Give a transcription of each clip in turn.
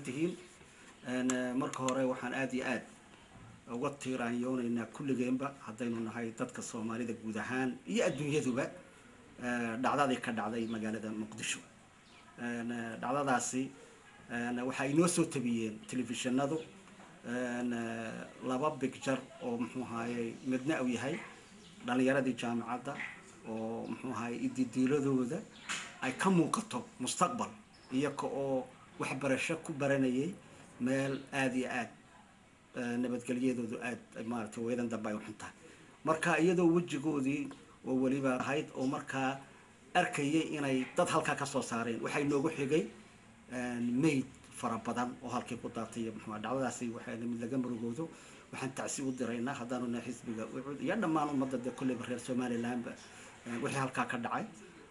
mahadsantihiin marka hore waxaan aada iyo aad uga tiiraanyoonaynaa kulligeenba haddaynu nahay dadka soomaalida guud ahaan iyo adduunyaduba dhacdadii ka dhacday magaalada muqdisho dhacdadaasi waxaa inoo soo tabiyeen telefishinadu laba bigjar oo muxuu ahayey midna uu yahay dhalinyaradii jaamacadda oo muxuu ahayey ididiiladooda ay ka muuqato mustaqbal iyaga oo waxbarasho ku baranayay meel aada iyo aad nabadgelyadoodu aada maaragtay weedan dambe ay u xuntahay marka iyadoo wejigoodii oo weliba ahayd oo markaa arkayay inay dad halkaa ka soo saareen waxay noogu xigay mayd fara badan oo halkii ku daatay iyo muxua dhacdadaasi waxay mid laga murugoodo waxaan tacsi u diraynaa haddaanu nahay xisbiga ucud iyo dhammaan ummadda dee kolleyba reer somalilandba wixii halkaa ka dhacay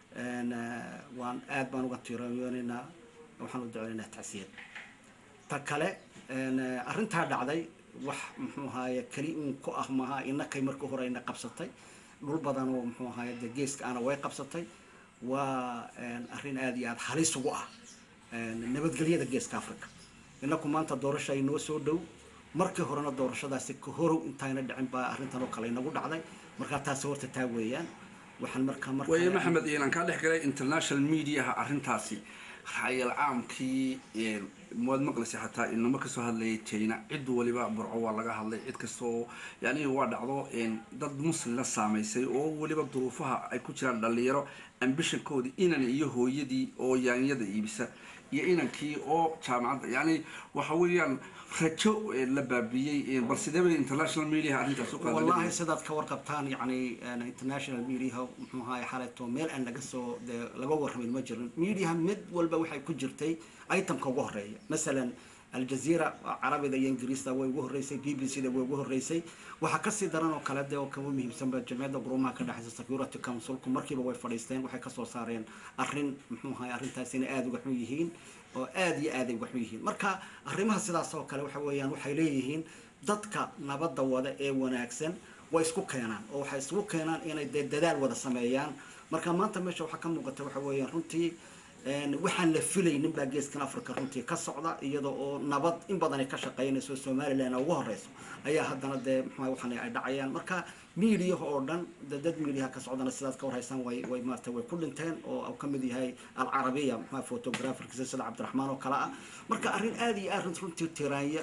waan aad baan uga tiirayoonaynaa waxaan u duceynaynaa tacsiyad ta kale arrintaa dhacday wax muxuu ahaaye keli uun ku ah maaha inakay markii hore ina qabsatay dhul badan oo muxuu ahaaye dee geeska ana way qabsatay waa arrin aada iyo aada halis ugu ah nabadgelyada geeska africa inaku maanta doorasha ay noo soo dhow markii horena doorashadaasi ka horow intayna dhicin baa arrintan oo kale inagu dhacday markaa taasi horta taa weeyaan waxaan markaa marka waye maxamed iilan kaa dhex galay international mediaha arrintaasi raayal caamkii waad maqlaysa xataa inama kasoo hadlayay china cid waliba burco waa laga hadlay cid kastoo yani waa dhacdo dad muslina saamaysay oo weliba duruufaha ay ku jiraan dhalinyaro ambishankoodii inan iyo hooyadii oo yaanyada iibisa iyo inankii oo jaamacadda yani waxa weeyaan rajo la baabiyey bal sidee bay international mediaha arrintaas u wallahi sidaad ka warqabtaan yani international mediaha muxuu ahaay xaleeto meel aan laga soo dee laga warramin ma jirin mediaha mid walba waxay ku jirtay itemka ugu horeeya masalan aljazeera carabida iyo ingiriista way ugu horreysay b b c da way ugu horreysay waxaa kasii daran oo kale de oo kama muhiimsanba jamciyadda qurumaha ka dhexeysa security councilku markiiba way fadhiisteen waxay kasoo saareen arrin muxuu ahay arrintaas inay aada uga xun yihiin oo aada iyo aada ay uga xun yihiin marka arrimaha sidaas oo kale waxa weeyaan waxay leeyihiin dadka nabadda wada ee wanaagsan way isku keenaan oo waxay isku keenaan inay dee dadaal wada sameeyaan marka maanta meesha waxaa ka muuqata waxa weeyaan runtii waxaan la filaynin baa geeskan africa runtii ka socda iyada oo nabad in badan ay ka shaqeynayso somaliland ugu horeyso ayaa haddana dee mxua waxaan ay dhacayaan marka mediaha oo dhan de dad mediaha ka socdana sidaad ka warhaysaan way way maarata way ku dhinteen oo ka mid yahay alcarabiya mxua photographerkiisa sida cabdiraxmaan oo kale ah marka arrin aada iyo aad runtii tiraanya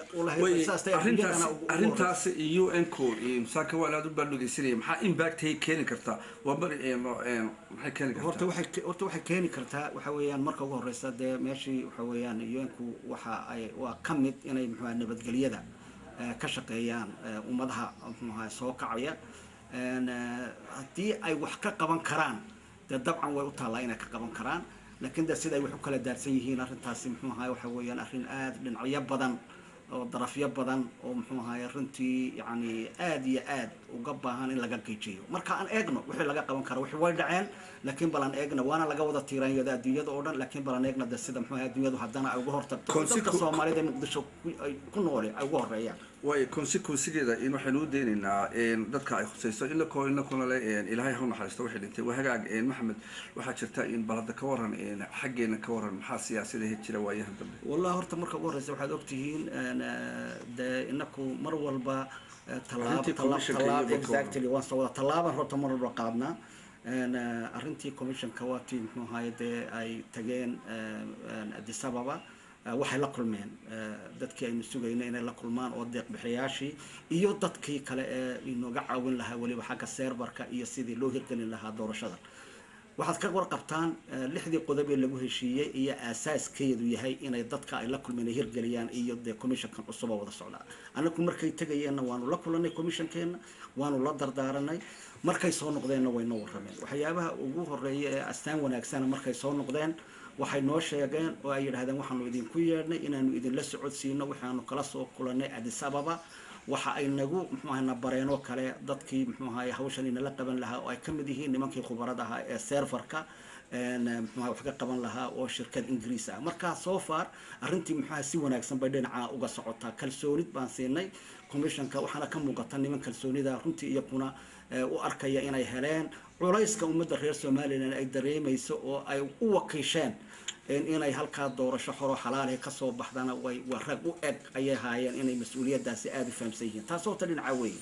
arrintaas u n ko musaaka waa aad u baaldhegeysanaya maxaa imbactay keeni kartaa waa bari maxay keeni kartaa horta waxay horta waxay keeni kartaa waxa weeyaan marka ugu horeysa dee meeshii waxa weeyaan un-ku waxa ay waa ka mid inay muxuaha nabadgelyada ka shaqeeyaan ummadaha muxuaha soo kacaya haddii ay wax ka qaban karaan dee dabcan way u taallaa inay ka qaban karaan laakiin de sida ay wax u kala daarsan yihiin arrintaasi muxuu ahaye waxa weeyaan arrin aada dhinacyo badan oo darafyo badan oo muxuu ahaye runtii yani aada iyo aad uga baahan in laga geejiyo marka aan eegno wixii laga qaban karo wixii way dhaceen laakiin balan eegna waana laga wada tiiraanyada adduunyada oo dhan laakiin balan eegna de sida muxuu ahay adduunyadu haddana ay uga hortagto dadka soomaalida ee muqdisho ay ku noole ay uga horeeyaan way consequencegeeda in waxaynu u daynaynaa dadka ay khusayso inakoo inakuna le ilaahay ha u naxariisto waxay dhintay waa hagaag maxamed waxaa jirta in bal hadda ka waran xaggeena ka waran maxaa siyaasadahe jira waayahan dambe wallahi horta marka ugu horeysa waxaad ogtihiin dee inaku mar walba tallaab exactly waan soo wada tallaaban horta mar walba qaadnaa arrintii commissionka waa tii muxuu ahaye dee ay tageen addis ababa waxay la kulmeen dadkii aynu sugayna inay la kulmaan oo deeqbixiyaashii iyo dadkii kale ee inooga caawin lahaa weliba xagga seerbarka iyo sidii loo hirgelin lahaa doorashada waxaad ka warqabtaan lixdii qodob ee lagu heshiiyey iyo aasaaskeedu yahay inay dadka ay la kulmeen ay hirgeliyaan iyo dee commissionkan cusuba wada socdaa anagu markay tegayeenna waanu la kulanay commissionkeena waanu la dardaaranay markay soo noqdeenna way noo warrameen waxyaabaha ugu horeeya ee astaan wanaagsana markay soo noqdeen waxay noo sheegeen oo ay yidhahdeen waxaanu idinku yeedhnay inaanu idinla socodsiino waxaanu kala soo kulanay addis ababa waxa ay nagu muxuu ahay na bareenoo kale dadkii muxuu ahay hawshan inala qaban lahaa oo ay ka mid yihiin nimankii khubarada ahaa ee serverka muxuaha wax ka qaban lahaa oo shirkad ingiriis ah marka so far arrintii muxuaha si wanaagsan bay dhinaca uga socotaa kalsoonid baan siinay commissionka waxaana ka muuqata niman kalsoonida runtii iyakuna u arkaya inay heleen culayska ummadda reer somalilan ay dareemayso oo ay u wakiisheen inay halkaa doorasho xoro xalaalihi kasoo baxdana way waa rag u eg ayay haayeen inay mas-uuliyadaasi aada u fahamsan yihiin taas horta dhinaca weeye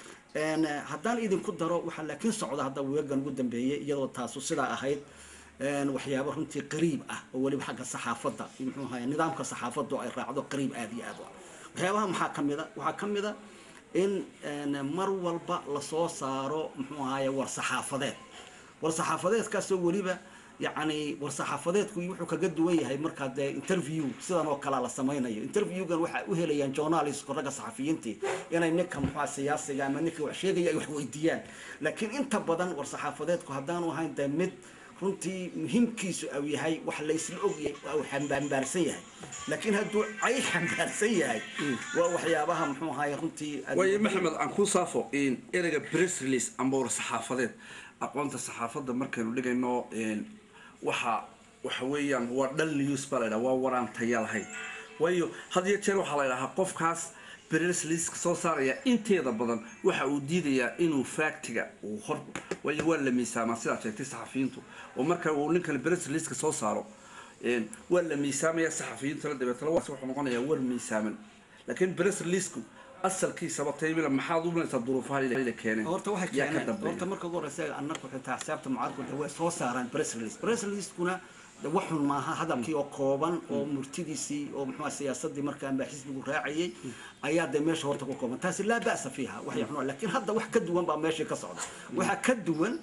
haddaan idinku daro waxaa laakiin socda hadda weegan ugu dambeeyey iyadoo taasu sidaa ahayd waxyaabo runtii qariib ah oo weliba xagga saxaafadda muxuu ahay nidaamka saxaafaddu ay raacdo qariib aada iyo aad u ah waxyaabaha maxaa ka mid a waxaa ka mid a in mar walba lasoo saaro muxuu ahaye war saxaafadeed war saxaafadeedkaasoo weliba yacni war saxaafadeedku wuxuu kaga duwan yahay markaa dee interview sidan oo kalea la samaynayo interviewgan waxaa u helayaan journalistku ragga saxafiyiintii inay ninka muxua siyaasiga ama ninka wax sheegaya ay wax weydiiyaan laakiin inta badan war saxaafadeedku haddaanu ahayn dee mid runtii muhiimkiisu au yahay wax la isla ogyahay uu xambaarsan yahay laakiin hadduu cay xambaarsan yahay waa waxyaabaha muxuu ahaye runtii waayo maxamed aan ku saafo ereyga press release amba war saxaafadeed aqoonta saxaafadda markaynu dhigayno waxa waxa weeyaan waa dhal news baa la ydhaha waa waraan taya lahayn waayo had iyo jeer waxaa la ydhahaa qofkaas press releaseka soo saaraya inteeda badan waxa uu diidayaa inuu factiga uu hor waayo waa la miisaamaa sidaad sheegtay saxafiyiintu oo marka uu ninkan press releaseka soo saaro waa la miisaamaya saxafiyiintuna dabeetna wuxuu noqonayaa war miisaaman laakiin press releasku asalkiisaba taymila maxaad u malaysaa duruufaha la keeneen horta waxay keeneen horta marka ugu horeysa annagu xitaa xisaabta mucaaradku way soo saaraan press release press releasekuna waxun maaha hadalkii oo kooban oo murtidiisii oo muxua siyaasadii markaan baa xisbigu raacayay ayaa dee meesha horta ku kooban taasi laa ba'sa fiiha waxay xunaa laakiin hadda wax ka duwan baa meeshii ka socda waxaa ka duwan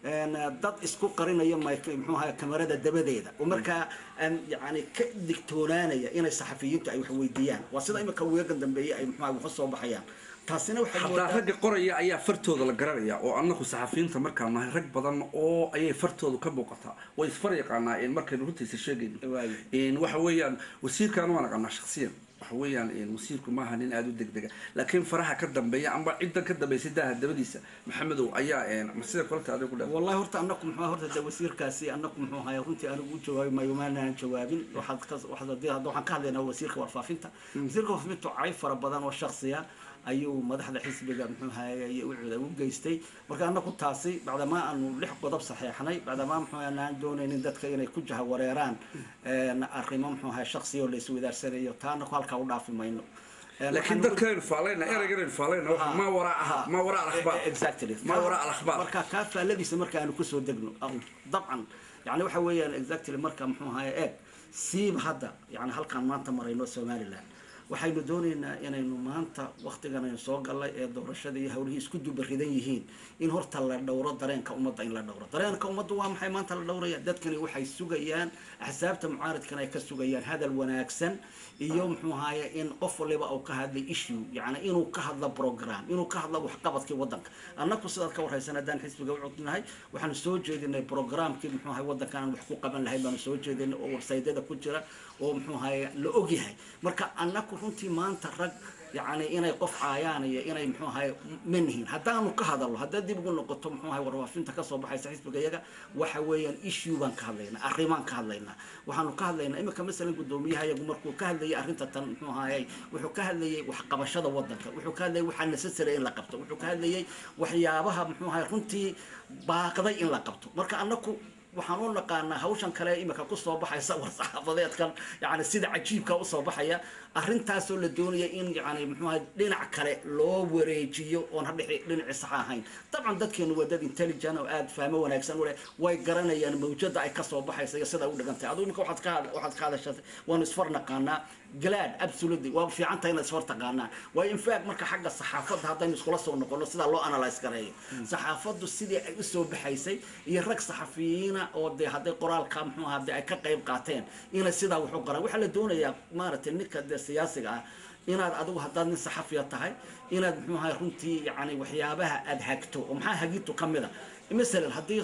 dad isku qarinaya muxuu ahaa kamarada dabadeeda oo markaa yani ka digtoonaanaya inay saxafiyiintu ay wax weydiiyaan waa sida imika weegan dambeeye ay muxua wax soo baxayaan taasina waxay hataa ragga qoraya ayaa fartooda la garanaya oo annagu saxafiyiinta markaan nahay rag badan oo ayay fartoodu ka muuqataa way isfar yaqaanaa markaynu runtiisa sheegayno waxa weeyaan wasiirkaan waan aqaanaa shaksiyan waxa weeyaan wasiirku maaha nin aada u degdega laakiin faraha ka dambeeya amba ciddan ka dambeysay daaha dabadiisa maxamedow ayaa sida koleta adiga ku dha wallahi horta annaku muxuu horta de wasiirkaasi annaku muxuu ahay runtii anigu u jawaabi maayo maanaan jawaabin waxaad ka waxaad waxaan ka hadlaynaa wasiirka warfaafinta wasiirka warfaafintu cay fara badan oo shaksiya ayuu madaxda xisbiga muxuu ahaye ucuda u geystay marka annaku taasi bacdamaa aanu lix qodob saxeexnay bacdamaa muxuu aan doonaynin dadka inay ku jaha wareeraan arrimo muxuu ahay shaksiya oo la iswadaarsanayo taa annaku halkaa u dhaafi mayno laakiin dadkaynu faalayna ereygan faalayna ma waraa ma waraa alakhbaar exactly ma waraa alakhbaar marka kaa faalladiisa marka aanu kusoo degno dabcan yani waxa weeyaan exactly marka muxuu ahaye eeg siiba hadda yani halkaan maanta marayno somaliland waxaynu doonaynaa inaynu maanta waktigan aynu soo gallay ee doorashada iyo hawlihii isku dubaridan yihiin in horta la dhowro dareenka ummadda in la dhowro dareenka ummadda waa maxay maanta la dhowraya dadkani waxay sugayaan axsaabta mucaaridkan ay ka sugayaan hadal wanaagsan iyo muxuu ahaye in qof waliba uu ka hadlay issue yani inuu ka hadlo program inuu ka hadlo waxqabadkii wadanka annaku sidaad ka warhaysan haddaan xisbiga u codnahay waxaanu soo jeedinay programkii muxuu ahay wadankan aan wax ku qaban lahayn baanu soo jeedinay oo warsaydyada ku jira oo muxuu ahaye la ogyahay marka annaku runtii maanta rag yani inay qof caayaan iyo inay muxuu ahay manihin haddaanu ka hadalno haddaad dib ugu noqoto muxuu ahay warwaafinta kasoo baxaysa xisbiga iyaga waxa weeyaan issue baan ka hadlaynaa arrimaan ka hadlaynaa waxaanu ka hadlaynaa imika masalan guddoomiyaha iyagu markuu ka hadlayay arrinta tan muxuu ahayey wuxuu ka hadlayay waxqabashada wadanka wuxuu ka hadlayay waxaa necessary in la qabto wuxuu ka hadlayay waxyaabaha muxuu ahay runtii baaqday in la qabto marka annaku waxaan u naqaanaa hawshan kale imika kusoo baxaysa war saxaafadeedkan yani sida cajiibka usoo baxaya arrintaasoo la doonaya in yani muxuaha dhinac kale loo wareejiyo oon hadhi dhinacii saxa ahayn dabcan dadkeenu waa dad intelligent oo aada fahmo wanaagsan u leh way garanayaan mawjada ay kasoo baxaysa iyo sida u dhigantay adigu imika waxaad ka waxaad ka hadashatay waanu isfar naqaanaa glad absolutely waa fiican tahay inaad isfar taqaanaan waayo in fact marka xagga saxaafadda haddaynu iskula soo noqono sidaa loo analyse gareeyo saxaafaddu sidii ay usoo baxaysay iyo rag saxafiyiina oo dee hadday qoraalka muxuu ahaa dee ay ka qayb qaateen inay sidaa wax u qaraan waxaa la doonayaa maaragtay ninka dee siyaasiga ah inaad adigu haddaad nin saxafiya tahay inaad muxuu ahay runtii yani waxyaabaha aada hagto oo maxaa hagito ka mid a masalan haddii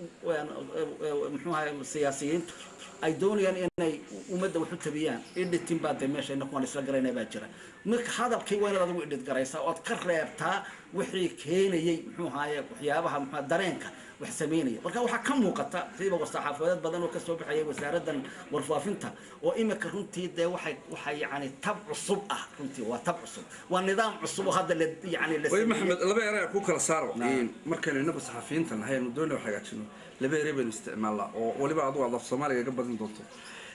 muxuu ahay siyaasiyiintu ay doonayaan inay ummadda wax u tabiyaan editing baa dee meesha inaku aan isla garayna baa jira marka hadalkii waa inaad adigu edit garaysaa ood ka reebtaa wixii keenayay muxuu ahaye waxyaabaha muxua dareenka wax sameynaya marka waxaa ka muuqata siiba saxaafadeed badan oo kasoo baxayay wasaaradan warfaafinta oo imika runtii dee waxay waxay yani tab cusub ah runtii waa tab cusub waa nidaam cusub oo hadda la yani la way maxamed laba erey ku kala saaro markaynu inagu saxafiyiinta nahay aanu doonay wax hagaajino laba erey baynu isticmaalnaa oo waliba adigu aad af soomaaliga ga badin doonto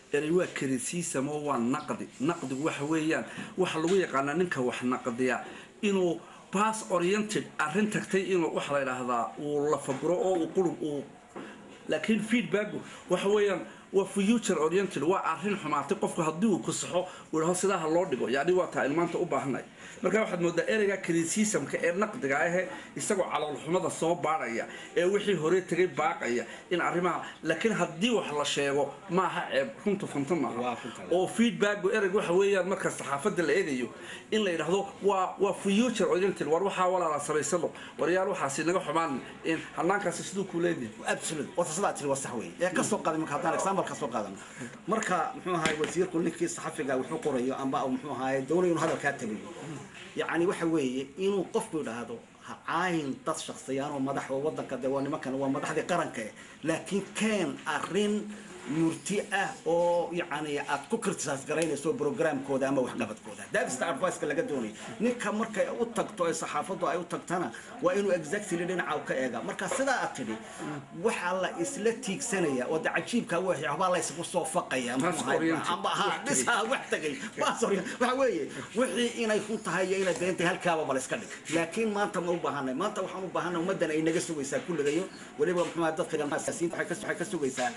erey waa criticism oo waa naqdi naqdigu waxa weeyaan waxa lagu yaqaanaa ninka wax naqdiya inuu pass oriented arrin tagtay inuu waxa la yidhaahdaa uu lafaguro oo uu qurub uu laakiin feedbacku waxa weeyaan waa future oriented waa arrin xumaatay qofku haddii uu ku saxo uu dhaho sidaa ha loo dhigo yacni waa taa ilmaanta u baahnay marka waxaad moodaa ereyga criticismka ee naqdiga ahe isagoo caloolxumada soo baadhaya ee wixii hore tegay baaqaya in arrimaha laakiin haddii wax la sheego maaha ceeb runta funta maaha oo feedbacku ereyga waxa weeyaan marka saxaafadda la eegayo in la yidhaahdo waa waa future oriented war waxaa walaala samaysano waryaal waxaasi naga xumaan in hanaankaasi siduu ku leedahay absolute wata sidaa tiri waa sax wey ee ka soo qaaday marka haddaan example ka soo qaadan marka muxuu ahaay wasiirku ninkii saxafiga wuxuu qorayo amba muxuu ahaay doonayo inuu hadalkaa tabiyo yacni waxa weeye inuu qofku idhaahdo ha caayin dad shaksiyaan oo madax oo waddanka dee waa nimankan waa madaxdii qaranka eh laakiin keen arrin murti ah oo yacni aad ku criticize garaynayso programkooda ama waxqabadkooda that's the advice-ka laga doonaya ninka markay u tagto ee saxaafaddu ay u tagtana waa inuu exactly dhinaca u ka eega marka sidaa aad tidhi waxaa la isla tiigsanaya oo de cajiibka wixii waxbaa la isugu soo faqaya amba ha dhisaa wax tagay waxa weeye wixii inay kun tahay iyo inay deentay halkaaba bal iska dhig laakiin maanta ma u baahanay maanta waxaan u baahanay ummaddan ay naga sugaysaa kulligayo weliba muxuu dadka siyaasiyiinta waxay ka sugaysaa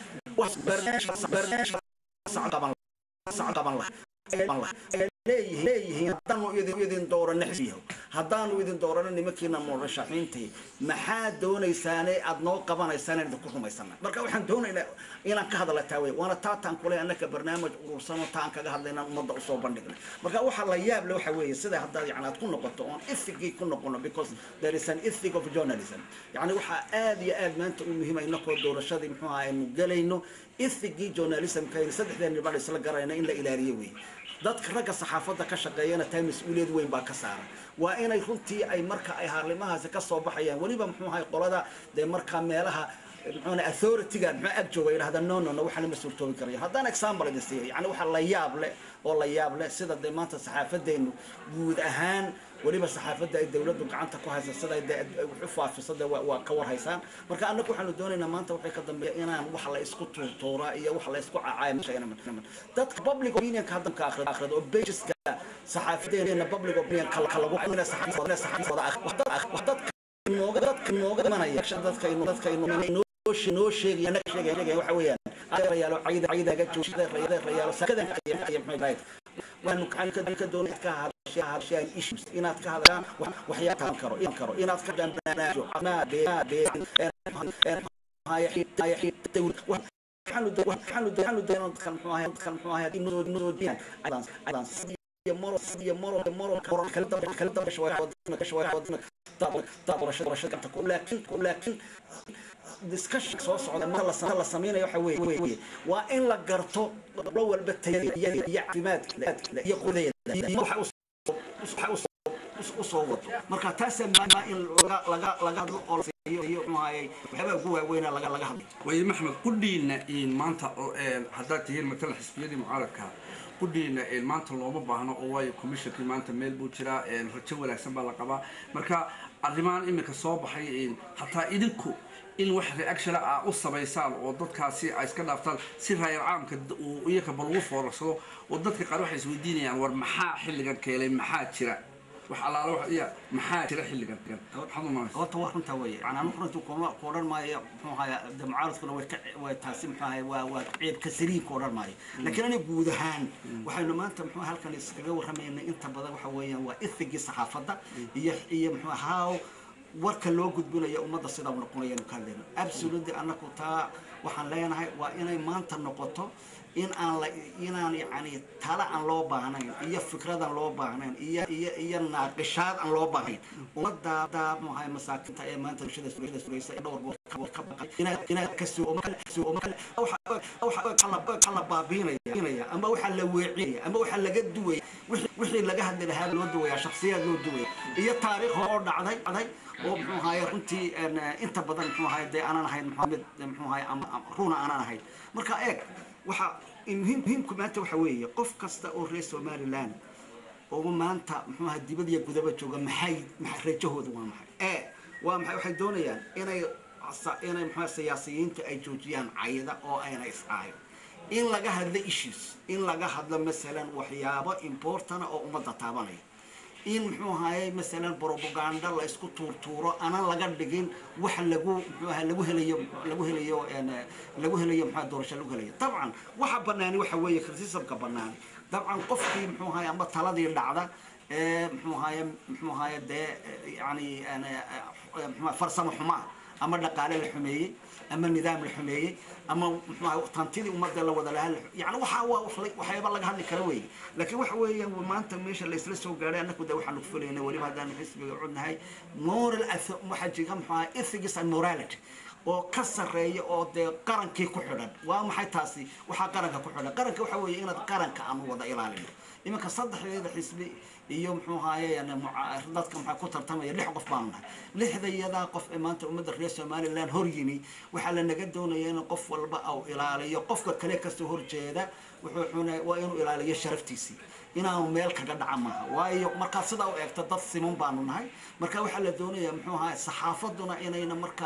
leeyihiin haddaanu idin doorano xisbiyaho haddaanu idin doorano nimankiina murashaxiintii maxaa doonaysaane aad noo qabanaysaan inaan idinku rumaysana marka waxaan doonaynaa inaan ka hadala taa wey waana taataan kule annaka barnaamij urursano taan kaga hadlaynaan ummadda usoo bandhigna marka waxaa la yaab le waxa weeye sida haddaad yani aad ku noqoto oon ethicii ku noqono because there is an ethic of journalism yani waxaa aad iyo aad maanta u muhiima inakoo doorashadii muxuu aha aynu gelayno ethicii journalismka aynu saddexdeen nibadh isla garayna in la ilaaliyo wey dadka ragga saxaafadda ka shaqeeyana taa mas-uuliyad weyn baa ka saaran waa inay runtii ay marka ay haarlimahaasi ka soo baxayaan weliba muxuu ahay qolada dee markaa meelaha muxuuna authority-ga muxuu ag jooga yidhahda no no no waxaana ma suurtoobi karaya haddaan example idin siiyo yani waxa la yaab leh oo la yaab leh sida dee maanta saxaafadeenu guud ahaan weliba saxaafadda ay dawladdu gacanta ku haysa sida de wax u faafiso de waa ka war haysaan marka annagu waxaanu doonaynaa maanta waxay ka dambeeya inaan wax la isku tuurtuuraa iyo wax la isku cacaaya dadka public opinionka haddanka akhrido akhrido oo pageska saxaafadeena public opinion kala lagu dadka nooga dadka nooga imanaya dadka dadka noo sheegaya naga sheegaya sheegaya waxa weeyaan adeerayaalo cayda caydaga joogshada adeerayaalo sakadan waanu ka doonay ka hadashaan issues inaad ka hadlaan waxyaa taan karo in karo inaad ka hadlaan barnaamijyo ma be be waxaanu waxaanu waxaanu doonaa dadkan muxuu ahay dadkan muxuu ahay inoo inoo diyan aydan aydan iyo maro iyo maro maro kala kala kala dabasho waa wadna ka shawaa wadna tabarashada barashada ku laakiin ku laakiin discussion soo socda marka la sameeyo la sameeyo waxa weeye waa in la garto lo walba tayada iyo caafimaadka iyo qudeeda iyo waxa waxa usoo wado marka taasa maa in laga laga hadlo oo la siiyo iyo muxuahay waxyaabaa ugu waaweyna laga laga hadlo waayo maxmed qudhiina in maanta haddaad tihiin matalan xisbiyadii mucaaradka qudhiina maanta looma baahno oo waayo commissionkii maanta meel buu jiraa rajo wanaagsan baa la qabaa marka arrimahan iminka soo baxay hataa idinku in wax reaction ah u samaysaan oo dadkaasi ay iska dhaaftaan si raayal caamka uu iyaka bal ugu foorarsado oo dadka qaar waxay isweydiinayaan war maxaa xilligan keenay maxaa jira wax allaala wax iya maxaa jira xilligan maxaad umaanaysa horta waa runtaa weeye yani anu runtii kuma ku odhan maayo muxuu ahaaya de mucaaradkuna way ka way taasi muxuu ahaaya waa waa ceeb ka saliim ku odhan maayo laakiin aniga guud ahaan waxaynu maanta muxuu halkan iskaga warramaynay inta badan waxa weeyaan waa ethigii saxaafadda iyo iyo muxuu how warka loo gudbinayo ummadda sidaa u noqonayanu ka hadlayno absolutely annaku taa waxaan leenahay waa inay maanta noqoto in aan la inaan yacni tala aan loo baahnayn iyo fikradan loo baahnayn iyo iyo iyo naaqishaad aan loo baahnayn ummadda muxahay masaakiinta ee maanta bulshada bulshada suraysa ee dhowr goor ka baqay inaa inaa ka soo waxa waxa la baabiinaya ama waxa la weecinaya ama waxa laga duwaya wixii laga hadli lahaa loo duwaya shakhsiyaad loo duwaya iyo taariikh oo dhacday dhacday oo muxuu ahaye runtii inta badan muxuu ahaye dee aanan ahayn maxamed muxuu ahaye runa aanan ahayn marka eeg waxa muhiim muhiimku maanta waxa weeye qof kasta oo reer somaliland oo maanta muxuu ahaa dibad iyo gudaba jooga maxay rajahooda waa maxay ee waa maxay waxay doonayaan inay inay muxuu siyaasiyiinta ay joojiyaan cayda oo ayna iscaayo in laga hadlo issues in laga hadlo masalan waxyaabo importana oo ummadda taabanaya in muxuu ahaye masalan propaganda la isku tuurtuuro aanan laga dhigin wax lagu muxuu ahaye lagu helayo lagu helayo lagu helayo maxaa doorasho lagu helayo dabcan waxa banaani waxa weeye criticismka banaani dabcan qofkii muxuu ahaye ama taladii dhacda muxuu ahaye muxuu ahaye dee yani farsamo xumaa ama dhaqaale la xumeeyey ama nidaam la xumeeyey ama muxuu tantidii ummadda la wada lahaa yani waxaa waa waxyaaba laga hadli kara weeye laakiin waxa weeye maanta meesha la isla soo gaadhay annaku de waxaanu fulayna weliba haddaanu xisbiga cudnahay moral waxaa jira muxuu ahaa ethics and morality oo ka sarreeya oo dee qarankii ku xidhan waa maxay taasi waxaa qaranka ku xidhan qaranka waxa weeye inaad qaranka aanu wada ilaalino iminka saddexdeeda xisbi iyo muxuu ahaye dadka maxaa ku tartamaya lix qof baanu nahay lixda iyadaa qof ee maanta ummadda reer somaliland hor yimi waxaa la naga doonaya in qof walba au ilaaliyo qofka kale kasoo horjeeda wuxuu waa inuu ilaaliyo sharaftiisii inaanu meel kaga dhaca maaha waayo markaad sidaa u eegto dad siman baanu nahay marka waxaa la doonaya muxuu ahaye saxaafaduna inayna marka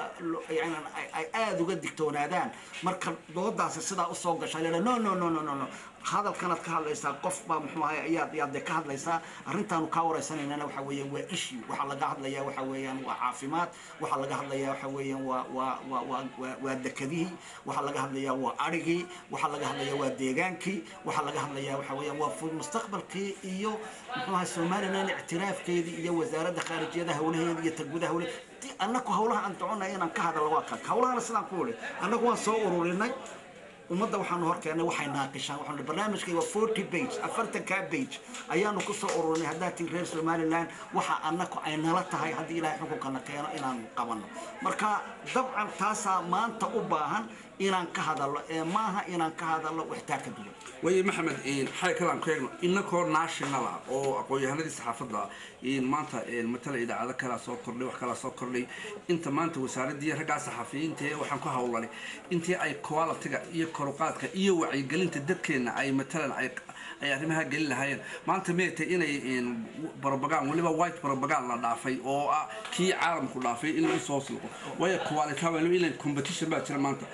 ay aada uga digtoonaadaan marka doodaasi sidaa usoo gasha la no no no no no no hadalkanaad ka hadlaysaa qof baa muxuu ahay ayaad ayaad dee ka hadlaysaa arrintaanu kaa wareysanaynana waxa weeyaan waa issue waxaa laga hadlayaa waxa weeyaan waa caafimaad waxaa laga hadlayaa waxa weeyaan waa waa waa waa waa waa dekadihii waxaa laga hadlayaa waa arigii waxaa laga hadlayaa waa deegaankii waxaa laga hadlayaa waxa weeyaan waa fud mustaqbalkii iyo muxuu ahay somaliland ictiraafkeedii iyo wasaaradda khaarijiyada hawlaheeda iyo tagudaha hawle annaku hawlaha aan doconay inaan ka hadalno waa kan hawlahana sidaan ku wuli annagu waan soo ururinay ummadda waxaanu hor keennay waxay naaqishaan waxaanu barnaamijkay waa forty page afartankaa page ayaanu kusoo ururinay haddaa tii reer somaliland waxa annaku ay nala tahay haddii ilaahay xukunkana keeno inaanu qabanno marka dabcan taasaa maanta u baahan inaan ka hadalno ee maaha inaan ka hadalno waxtaa ka duwan waye maxamed xay kalaan ku eegno inakoo national ah oo aqoon-yahanadii saxaafadda maanta matala idaacado kalaa soo kordhay wax kalaa soo kordhay inta maanta wasaaradii raggaa saxafiyiinta ee waxaan ku hawlanay intii ay qualitiga iyo koruqaadka iyo wacyigelinta dadkeenna ay matalan ay ay arrimaha gelin lahaayeen maanta meeta inay barbagaan weliba white barbagaan la dhaafay oo ah kii caalamku dhaafay in lagu soo silqo waayo quality waa in competition baa jira maanta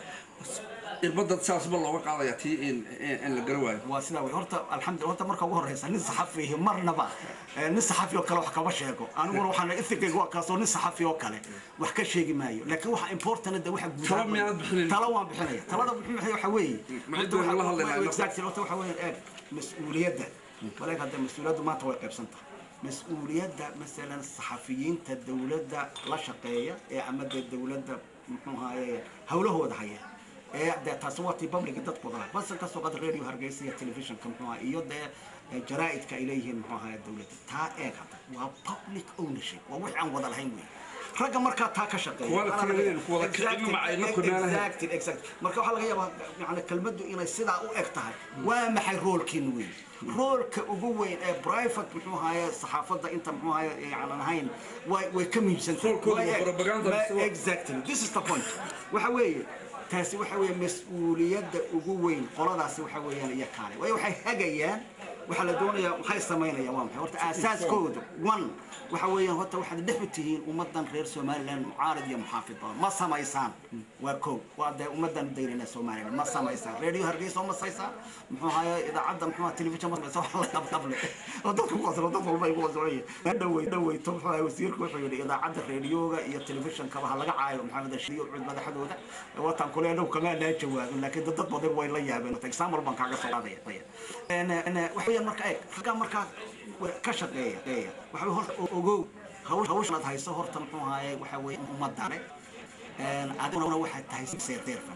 irbada saasba looga qaadaya tii in la gara waayo waa sidaa wey horta alxamdulillah horta marka ugu horeysa nin saxafi marnaba nin saxafi oo kale wax kama sheego aniguna waxaan ethicayga waa kaasoo nin saxafi oo kale wax ka sheegi maayo laakiin waxa important da waxa guud Talo miyaad bixinin? talo waan bixinaya talada bixin maxay waxa weeye Maxay doon la hadlaynaa? exactly horta waxa weeye eeg mas-uuliyadda walaal hadda mas-uuliyaddu maanta way qaybsan tahay mas-uuliyadda masalan saxafiyiinta dowladda la shaqeeya ee ama dee dowladda muxuu ahaye hawlahooda haya ee dee taasi waa tii publica dadku wada lahaa bas kasoo qad radio hargeysa iyo telefishinka muxuu ahaa iyo dee ee jaraa'idka ay leeyihiin muxuu ahaa dowladda taa eeg hadda waa public ownership waa wixii aan wada lahayn wey ragga markaa taa ka shaqeeya Quality leeyihiin, kuwa la kicin macayna ku meelaha. exactly exactly marka waxaa laga yaabaa yani kelmaddu inay sidaa u eg tahay waa maxay roolkiin weyn roolka ugu weyn ee private muxuu ahaye saxaafadda inta muxuu ahaye yaanan ahayn way way ka muhiimsan tahay. Roolkooda Waa waa eeg. propaganda Ma- mise waa- exactly this is the point waxa weeye taasi waxa weeye mas-uuliyadda ugu weyn qoladaasi waxa weeyaan iyo kaale waayo waxay hagayaan waxaa la doonayaa maxay samaynayaan waa maxay horta aasaaskooda one waxa weeyaan horta waxaad dhex u tihiin ummadan reer somaliland mucaarad iyo muxaafid badan ma samaysaan waa kow waa dee ummadan dayrina somaliland ma samaysaan radio hargeysa ma samaysaan muxuu ahaye idaacadda muxuu ahaa telefishan ma samaysaan wax la qabqable oo dadku qoslo dad walba ay ku qoslayeen dhawey dhaweyto muxuu ahaye wasiirku wuxuu yidhi idaacadda radioga iyo telefishankaba ha laga caayo maxamed ashiyo cud madaxdooda watan kule dhow kamaa laa jawaabin laakiin dad badan way la yaabeen example baan kaaga soo qaadaya En, en, waxa weeyaan marka eeg raggaa markaa ka shaqeeya shaqeeya waxa weeye horta ogow hawl hawshan aad hayso horta muxuu ahaaye waxa weeye ummadane adiguna waxaad tahay seerteerfan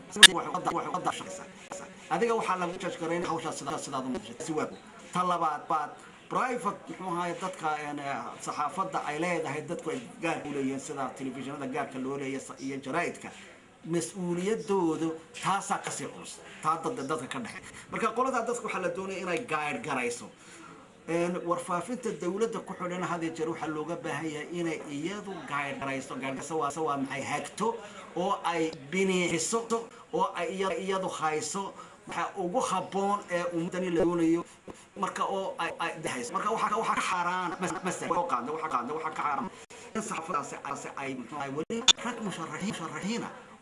adiga waxaa lagu jajgarayn hawshaas sidaa sidaad u muujisay si waag ta labaad baad private muxuu ahaaye dadka en, saxaafadda ay leedahay dadku ay gaarka u leeyihiin sida telefishinada gaarka loo leeyahay iyo jaraa'idka mas-uuliyadoodu taasaa kasii culus taa dad dadka ka dhexe marka qoladaa dadka waxaa la doonaya inay gaadh garayso Een, warfaafinta dowladda ku xidhan hadii jeer waxaa looga baahan yahay inay iyadu gaadhgarayso gaadhgarayso waa waa maxay hagto oo ay biniixiso oo ay iya- iyadu hayso waxa ugu habboon ee ummadani la doonayo marka oo ay ay dahayso marka waxaa waxaa ka xaaraan masalan oo qaada waxaa qaada waxaa ka xaaraan in saxaafadaasi ay- ay muxuu ahay weli rag musharaxiin musharaxiina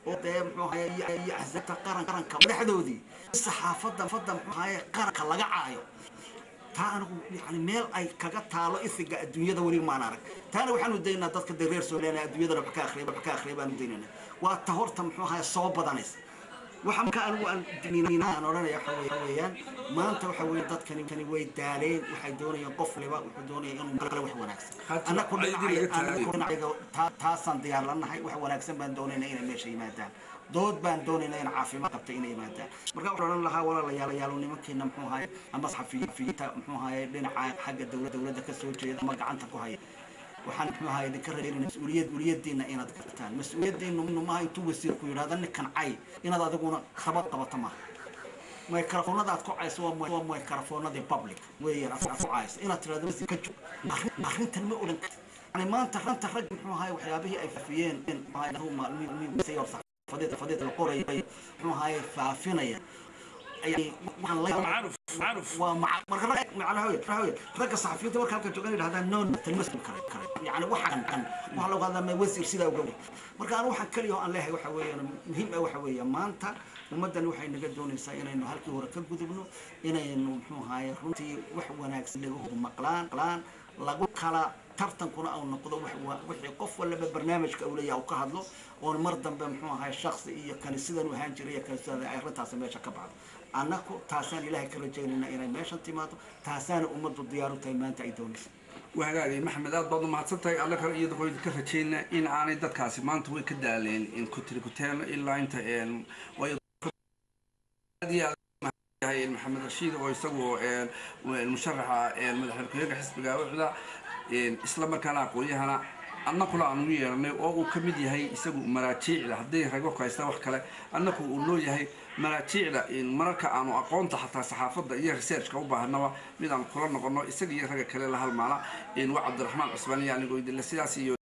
oo dee muxuu ahaye iyo axsaabta qaran qaranka madaxdoodii saxaafadda fadda muxuu ahaye qaranka laga caayo taa anigu yani meel ay kaga taalo isiga adduunyada weli maan arag taana waxaanu daynaa dadka dee reer somaliland adduunyadana wax ka akhriya wax ka akhriya baanu daynayna waa ta horta muxuu ahaye soo badanaysa waxa marka anigu aan aan odhanaya waxa weeye- waxa weeyaan maanta waxa weeye dadkani kani way daaleen waxay doonayaan qof liba wuxuu doonaya inuu kale wax wanaagsan Hadda annaku ayadii laga dhinacay- taagay. annaku dhinacayga taa- taasaan diyaar lanahay wax wanaagsan baan doonayna inay meesha yimaadaan dood baan doonayna in caafimaad qabta inay yimaadaan marka waxaan odhan lahaa walaalayaalayaalo nimankiina muxuu ahaye ama saxafiyiinta muxuu ahaye dhinaca xagga dowla dowladda ka soo jeeda ama gacanta ku haya waxaan muxuu ahaye idinka rajeynayna mas-uuliyad mas-uuliyadiina inaad gartaan mas-uuliyadiinu maaha intuu wasiirku yidhahda ninkan cay inaad adiguna qabad qabato maaha microfoonada aad ku cayso waa mi- waa microfoonadii public weeyaan aad ku cayso inaad tirahdo wasiir ka joog arrin- arrintan ma odhan kartid yani maanta ranta rag muxuu ahaye waxyaabihii ay faafiyeen muxuu ahaye anigu maalmihi- maalmihi hor saxaafadeed saxaafadeed la qorayay muxuu ahaye faafinaya ay- waxaan la macruf macruf waa maca marka rag macnaha wey macnaha wey ragga saxafiyiinta marka halka joogan yidhahdaan no no tan mas'uul kare kare yani waxa kan kan waxa lagu hadlaa ma wasiir sidaa uga wey marka anigu waxaan kaliya oo aan leeyahay waxa weeyaan muhiim ah waxa weeye maanta ummaddan waxay naga doonaysaa inaynu halkii hore ka gudubno inaynu muxuu ahaye runtii wax wanaagsan laga hor maqlaan maqlaan lagu kala tartankuna au noqdo wax wa- wixii qof walaba barnaamijka uu leeyahay uu ka hadlo oon mar dambe muxuu ahaye shaksi iyo kani sidan u ahaan jiray iyo kani sidan ay arrintaasi meesha ka baxdo annaku taasaan ilaahay ka rajaynayna inay meeshan timaado taasaana ummaddu diyaar u tahay maanta ay doonaysa wahagaagay maxamed aad baad umahadsan tahay alla kale iyada qoyd ka rajayna in aanay dadkaasi maanta way ka daaleen in kutiri kuteen ilaa inta een waayo aad iyo aad yahay maxamed rashiid oo isagu een musharaxa een madaxweyne ku-xigeenka xisbiga ucda een isla markaana aqoon-yahana annakuna aan ugu yeernay oo uu ka mid yahay isagu maraajiicda hadday rago ku haystaan wax kale annaku uu noo yahay maraajiicda in mararka aanu aqoonta xataa saxaafadda iyo researchka u baahanaba mid aan kula noqono isaga iyo ragga kale la halmaala in waa cabdiraxmaan cusmaan iyo anigoo idinle sidaas iyo